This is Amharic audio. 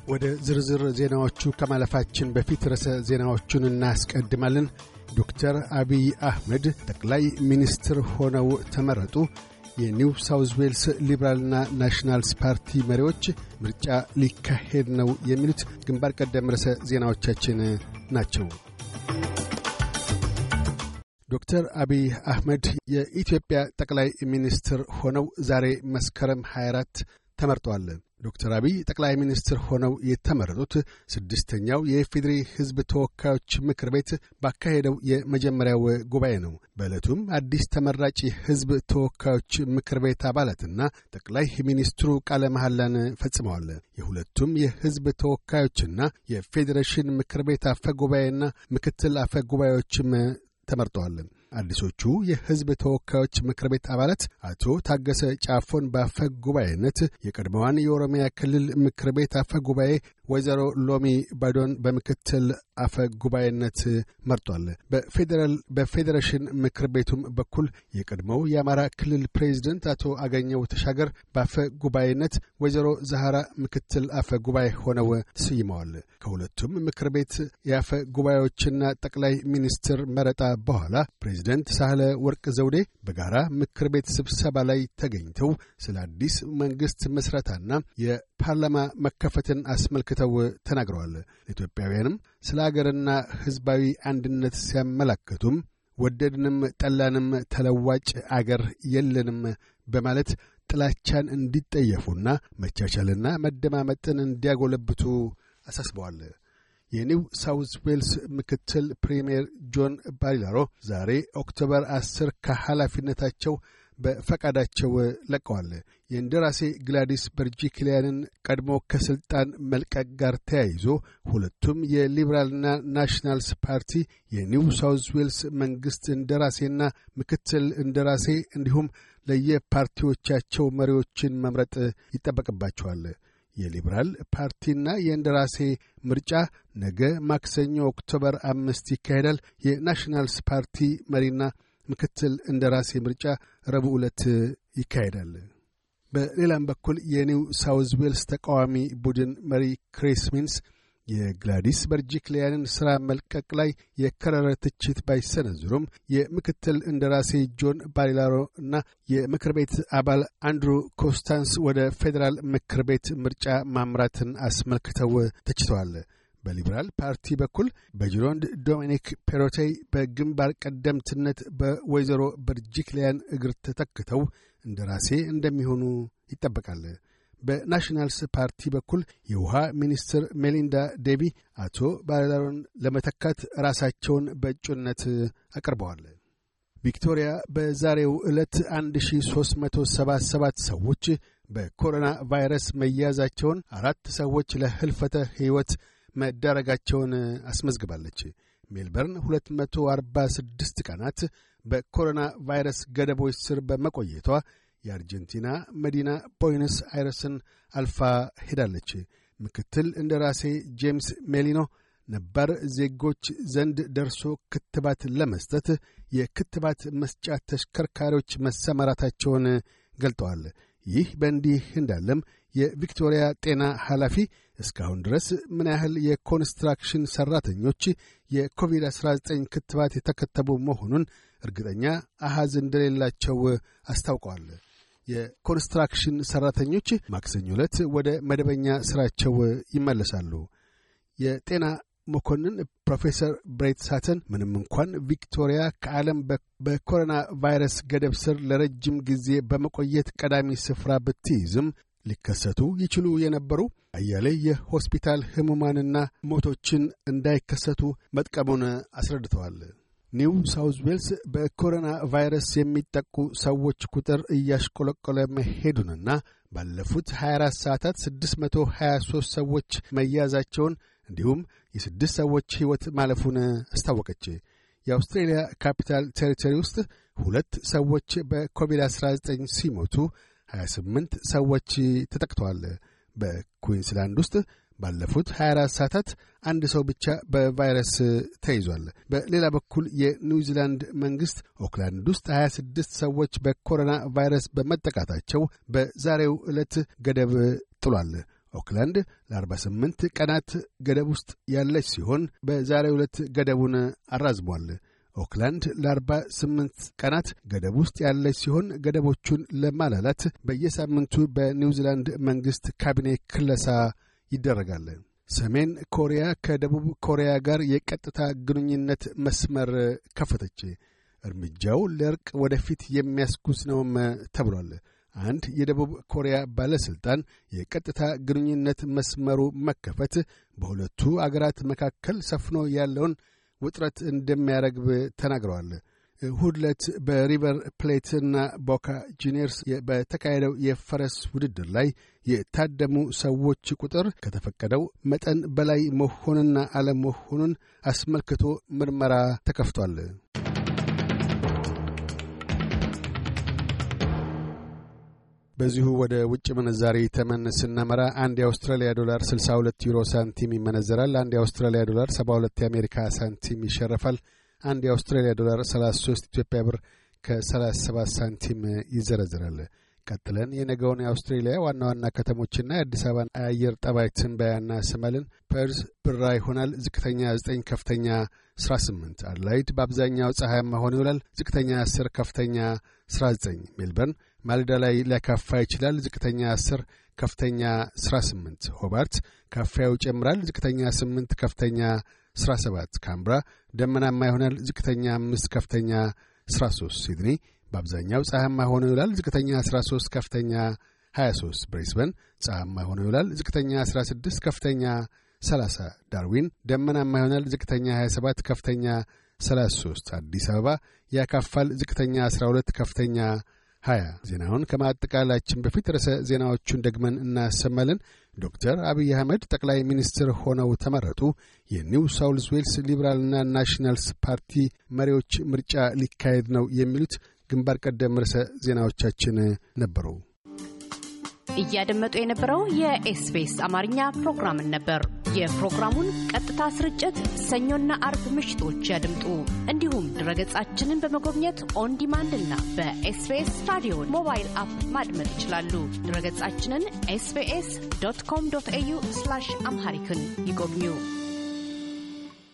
ወደ ዝርዝር ዜናዎቹ ከማለፋችን በፊት ርዕሰ ዜናዎቹን እናስቀድማለን። ዶክተር አቢይ አህመድ ጠቅላይ ሚኒስትር ሆነው ተመረጡ። የኒው ሳውዝ ዌልስ ሊበራልና ናሽናልስ ፓርቲ መሪዎች ምርጫ ሊካሄድ ነው የሚሉት ግንባር ቀደም ርዕሰ ዜናዎቻችን ናቸው። ዶክተር አቢይ አህመድ የኢትዮጵያ ጠቅላይ ሚኒስትር ሆነው ዛሬ መስከረም 24 ተመርጠዋል። ዶክተር አቢይ ጠቅላይ ሚኒስትር ሆነው የተመረጡት ስድስተኛው የኢፌዴሪ ሕዝብ ተወካዮች ምክር ቤት ባካሄደው የመጀመሪያው ጉባኤ ነው። በዕለቱም አዲስ ተመራጭ የሕዝብ ተወካዮች ምክር ቤት አባላትና ጠቅላይ ሚኒስትሩ ቃለ መሐላን ፈጽመዋል። የሁለቱም የሕዝብ ተወካዮችና የፌዴሬሽን ምክር ቤት አፈ ጉባኤና ምክትል አፈ ጉባኤዎችም ተመርጠዋል። አዲሶቹ የሕዝብ ተወካዮች ምክር ቤት አባላት አቶ ታገሰ ጫፎን በአፈ ጉባኤነት፣ የቀድሞዋን የኦሮሚያ ክልል ምክር ቤት አፈ ጉባኤ ወይዘሮ ሎሚ ባዶን በምክትል አፈ ጉባኤነት መርጧል። በፌዴራል በፌዴሬሽን ምክር ቤቱም በኩል የቀድሞው የአማራ ክልል ፕሬዚደንት አቶ አገኘው ተሻገር በአፈ ጉባኤነት፣ ወይዘሮ ዛሃራ ምክትል አፈ ጉባኤ ሆነው ተሰይመዋል። ከሁለቱም ምክር ቤት የአፈ ጉባኤዎችና ጠቅላይ ሚኒስትር መረጣ በኋላ ፕሬዚደንት ሳህለ ወርቅ ዘውዴ በጋራ ምክር ቤት ስብሰባ ላይ ተገኝተው ስለ አዲስ መንግሥት ምስረታና የፓርላማ መከፈትን አስመልክተው ተናግረዋል። ኢትዮጵያውያንም ስለ አገርና ሕዝባዊ አንድነት ሲያመላክቱም ወደድንም ጠላንም ተለዋጭ አገር የለንም በማለት ጥላቻን እንዲጠየፉና መቻቻልና መደማመጥን እንዲያጎለብቱ አሳስበዋል። የኒው ሳውዝ ዌልስ ምክትል ፕሪምየር ጆን ባሪላሮ ዛሬ ኦክቶበር አስር ከኃላፊነታቸው በፈቃዳቸው ለቀዋል። የእንደራሴ ግላዲስ በርጂክሊያንን ቀድሞ ከሥልጣን መልቀቅ ጋር ተያይዞ ሁለቱም የሊበራልና ናሽናልስ ፓርቲ የኒው ሳውዝ ዌልስ መንግሥት እንደራሴና ምክትል እንደራሴ እንዲሁም ለየፓርቲዎቻቸው መሪዎችን መምረጥ ይጠበቅባቸዋል። የሊበራል ፓርቲና የእንደራሴ ምርጫ ነገ ማክሰኞ ኦክቶበር አምስት ይካሄዳል። የናሽናልስ ፓርቲ መሪና ምክትል እንደራሴ ምርጫ ረቡዕ ዕለት ይካሄዳል። በሌላም በኩል የኒው ሳውዝ ዌልስ ተቃዋሚ ቡድን መሪ ክሪስ ሚንስ የግላዲስ በርጂክሊያንን ሥራ መልቀቅ ላይ የከረረ ትችት ባይሰነዝሩም የምክትል እንደራሴ ጆን ባሪላሮ እና የምክር ቤት አባል አንድሩ ኮስታንስ ወደ ፌዴራል ምክር ቤት ምርጫ ማምራትን አስመልክተው ተችተዋል። በሊበራል ፓርቲ በኩል በጅሮንድ ዶሚኒክ ፔሮቴይ በግንባር ቀደምትነት በወይዘሮ በርጂክሊያን እግር ተተክተው እንደራሴ እንደሚሆኑ ይጠበቃል። በናሽናልስ ፓርቲ በኩል የውሃ ሚኒስትር ሜሊንዳ ዴቢ አቶ ባሪላሮን ለመተካት ራሳቸውን በእጩነት አቅርበዋል። ቪክቶሪያ በዛሬው ዕለት 1377 ሰዎች በኮሮና ቫይረስ መያዛቸውን፣ አራት ሰዎች ለህልፈተ ሕይወት መዳረጋቸውን አስመዝግባለች። ሜልበርን 246 ቀናት በኮሮና ቫይረስ ገደቦች ስር በመቆየቷ የአርጀንቲና መዲና ቦይነስ አይረስን አልፋ ሄዳለች። ምክትል እንደራሴ ጄምስ ሜሊኖ ነባር ዜጎች ዘንድ ደርሶ ክትባት ለመስጠት የክትባት መስጫ ተሽከርካሪዎች መሰማራታቸውን ገልጠዋል። ይህ በእንዲህ እንዳለም የቪክቶሪያ ጤና ኃላፊ እስካሁን ድረስ ምን ያህል የኮንስትራክሽን ሠራተኞች የኮቪድ-19 ክትባት የተከተቡ መሆኑን እርግጠኛ አሃዝ እንደሌላቸው አስታውቀዋል። የኮንስትራክሽን ሠራተኞች ማክሰኞ ዕለት ወደ መደበኛ ሥራቸው ይመለሳሉ። የጤና መኮንን ፕሮፌሰር ብሬት ሳተን ምንም እንኳን ቪክቶሪያ ከዓለም በኮሮና ቫይረስ ገደብ ስር ለረጅም ጊዜ በመቆየት ቀዳሚ ስፍራ ብትይዝም ሊከሰቱ ይችሉ የነበሩ አያሌ የሆስፒታል ሕሙማንና ሞቶችን እንዳይከሰቱ መጥቀሙን አስረድተዋል። ኒው ሳውዝ ዌልስ በኮሮና ቫይረስ የሚጠቁ ሰዎች ቁጥር እያሽቆለቆለ መሄዱንና ባለፉት 24 ሰዓታት 623 ሰዎች መያዛቸውን እንዲሁም የስድስት ሰዎች ሕይወት ማለፉን አስታወቀች። የአውስትሬልያ ካፒታል ቴሪቶሪ ውስጥ ሁለት ሰዎች በኮቪድ-19 ሲሞቱ 28 ሰዎች ተጠቅተዋል። በኩዊንስላንድ ውስጥ ባለፉት 24 ሰዓታት አንድ ሰው ብቻ በቫይረስ ተይዟል። በሌላ በኩል የኒውዚላንድ መንግሥት ኦክላንድ ውስጥ 26 ሰዎች በኮሮና ቫይረስ በመጠቃታቸው በዛሬው ዕለት ገደብ ጥሏል። ኦክላንድ ለ48 ቀናት ገደብ ውስጥ ያለች ሲሆን በዛሬ ዕለት ገደቡን አራዝሟል። ኦክላንድ ለ48 ቀናት ገደብ ውስጥ ያለች ሲሆን ገደቦቹን ለማላላት በየሳምንቱ በኒውዚላንድ መንግሥት ካቢኔ ክለሳ ይደረጋል። ሰሜን ኮሪያ ከደቡብ ኮሪያ ጋር የቀጥታ ግንኙነት መስመር ከፈተች። እርምጃው ለእርቅ ወደፊት የሚያስጉዝ ነውም ተብሏል። አንድ የደቡብ ኮሪያ ባለሥልጣን የቀጥታ ግንኙነት መስመሩ መከፈት በሁለቱ አገራት መካከል ሰፍኖ ያለውን ውጥረት እንደሚያረግብ ተናግረዋል። እሁድ ዕለት በሪቨር ፕሌትና ቦካ ጁኒየርስ በተካሄደው የፈረስ ውድድር ላይ የታደሙ ሰዎች ቁጥር ከተፈቀደው መጠን በላይ መሆንና አለመሆኑን አስመልክቶ ምርመራ ተከፍቷል። በዚሁ ወደ ውጭ ምንዛሪ ተመን ስናመራ አንድ የአውስትራሊያ ዶላር 62 ዩሮ ሳንቲም ይመነዘራል። አንድ የአውስትራሊያ ዶላር 72 የአሜሪካ ሳንቲም ይሸረፋል። አንድ የአውስትራሊያ ዶላር 33 ኢትዮጵያ ብር ከ37 ሳንቲም ይዘረዝራል። ቀጥለን የነገውን የአውስትሬሊያ ዋና ዋና ከተሞችና የአዲስ አበባን አየር ጠባይ ትንበያ እናሰማለን። ፐርዝ ብራ ይሆናል። ዝቅተኛ 9፣ ከፍተኛ 18። አድላይድ በአብዛኛው ፀሐያማ ሆኖ ይውላል። ዝቅተኛ 10፣ ከፍተኛ 19። ሜልበርን ማልዳ ላይ ሊያካፋ ይችላል። ዝቅተኛ 10 ከፍተኛ 18። ሆባርት ካፋያው ይጨምራል። ዝቅተኛ 8 ከፍተኛ 17። ካምብራ ደመናማ ይሆናል። ዝቅተኛ 5 ከፍተኛ 13። ሲድኒ በአብዛኛው ፀሐያማ ሆኖ ይውላል። ዝቅተኛ 13 ከፍተኛ 23። ብሬስበን ፀሐያማ ሆኖ ይውላል። ዝቅተኛ 16 ከፍተኛ 30። ዳርዊን ደመናማ ይሆናል። ዝቅተኛ 27 ከፍተኛ 33። አዲስ አበባ ያካፋል። ዝቅተኛ 12 ከፍተኛ 20 ዜናውን ከማጠቃላችን በፊት ርዕሰ ዜናዎቹን ደግመን እናሰማለን። ዶክተር አብይ አህመድ ጠቅላይ ሚኒስትር ሆነው ተመረጡ። የኒው ሳውልስ ዌልስ ሊበራልና ናሽናልስ ፓርቲ መሪዎች ምርጫ ሊካሄድ ነው። የሚሉት ግንባር ቀደም ርዕሰ ዜናዎቻችን ነበሩ። እያደመጡ የነበረው የኤስቢኤስ አማርኛ ፕሮግራምን ነበር። የፕሮግራሙን ቀጥታ ስርጭት ሰኞና አርብ ምሽቶች ያድምጡ። እንዲሁም ድረገጻችንን በመጎብኘት ኦን ዲማንድ እና በኤስቢኤስ ራዲዮ ሞባይል አፕ ማድመጥ ይችላሉ። ድረገጻችንን ኤስቢኤስ ዶት ኮም ዶት ኤዩ አምሃሪክን ይጎብኙ።